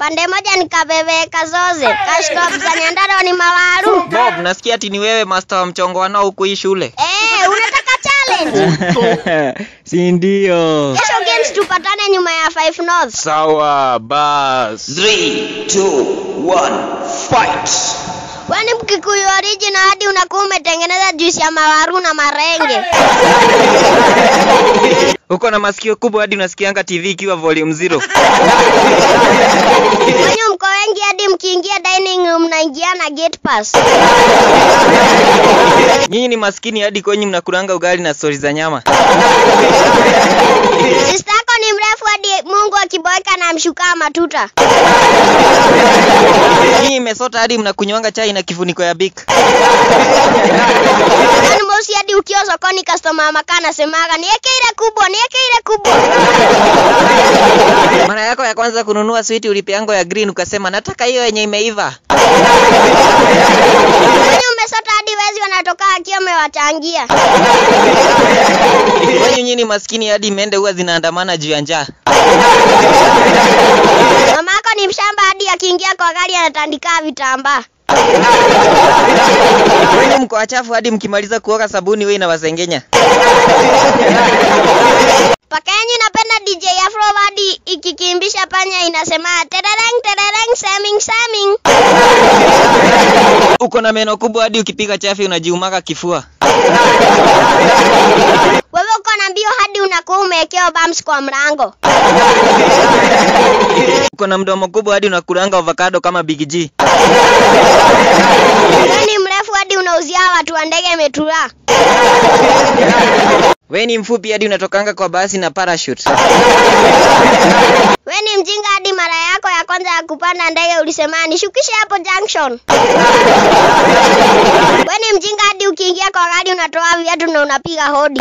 pande moja nikabebeka zoze kashkop za Nyandarua ni mawaru Bob, nasikia ati ni wewe master wa mchongo wanao huku hii shule. eh unataka challenge si ndio? kesho games tupatane nyuma ya 5 north Sawa, bas. 3 2 1 fight. Kwani Mkikuyu original hadi unakuwa umetengeneza juisi ya mawaru na marenge. Uko na masikio kubwa hadi unasikianga TV ikiwa volume zero. Kwani mko wengi hadi mkiingia dining room mnaingia na gate pass. Nyinyi ni maskini hadi kwenye mnakulanga ugali na stori za nyama. Sister yako ni mrefu hadi Mungu akiboeka na mshukaa matuta. Nyinyi mmesota hadi mnakunywanga chai na kifuniko ya Bic. Kwani mosi hadi ukiwa sokoni customer makaa anasemaga niweke ile kubwa, niweke ile kubwa. Mara yako ya kwanza kununua switi ulipeango ya green ukasema nataka hiyo yenye imeiva. Kwani umesota hadi wezi wanatoka akiwa amewachangia. Kwenye nyinyi ni maskini hadi mende huwa zinaandamana juu ya njaa. Mama yako ni mshamba hadi akiingia kwa gari anatandika vitambaa. Kwenye mko wachafu hadi mkimaliza kuoga sabuni wewe inawasengenya. Paka yenyu napenda DJ Afro hadi ikikimbisha panya inasema terereng terereng saming saming. Uko na meno kubwa hadi ukipiga chafi unajiumaka kifua. Wewe uko na mbio hadi unakuwa umewekewa bumps kwa mlango. Uko na mdomo kubwa hadi unakulanga avocado kama Big G. Wewe ni mrefu hadi unauzia watu wa ndege metura. Wewe ni mfupi hadi unatokanga kwa basi na parachute. Wewe ni mjinga hadi mara yako ya kwanza ya kupanda ndege ulisema nishukishe hapo junction. Wewe ni mjinga hadi ukiingia kwa gari unatoa viatu na unapiga hodi.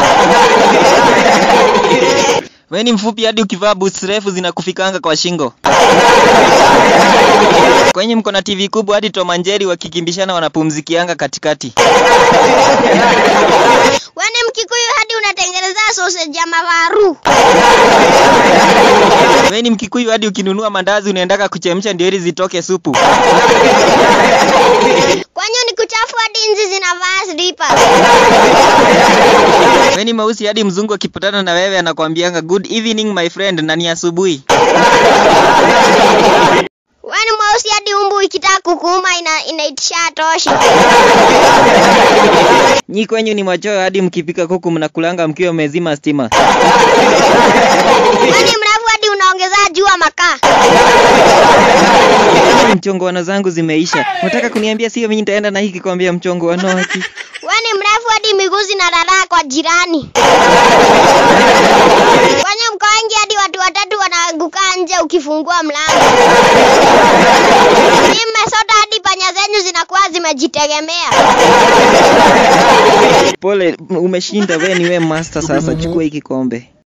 Wewe ni mfupi hadi ukivaa boots refu zinakufikanga kwa shingo. Kwenye mko na TV kubwa hadi Tom and Jerry wakikimbishana wanapumzikianga katikati. Wewe ni Mkikuyu hadi unatengeneza sausage ya mawaru. Wewe ni Mkikuyu hadi ukinunua mandazi unaendaka kuchemsha ndio ili zitoke supu. Kwanyu ni kuchafu hadi nzi zinavaa slippers. Wewe ni mweusi hadi mzungu akipatana na wewe anakuambianga good evening my friend na ni asubuhi. Wewe ni mweusi hadi umbu ikitaka kukuuma ina, inaitisha toshi. Nyi kwenyu ni machoyo hadi mkipika kuku mnakulanga mkiwa mmezima stima. Wewe ni mrefu hadi unaongeza jua makaa. Mchongoano zangu zimeisha. Unataka kuniambia sio mimi nitaenda na hiki kuambia mchongoano haki. Wewe ni mrefu hadi miguu zinararaa kwa jirani. Kwenye mko wengi hadi watu watatu wanaanguka nje ukifungua mlango. Ni mmesota hadi panya zenyu zinakuwa zimejitegemea. Pole, umeshinda wewe ni wewe master sasa chukua hiki kombe.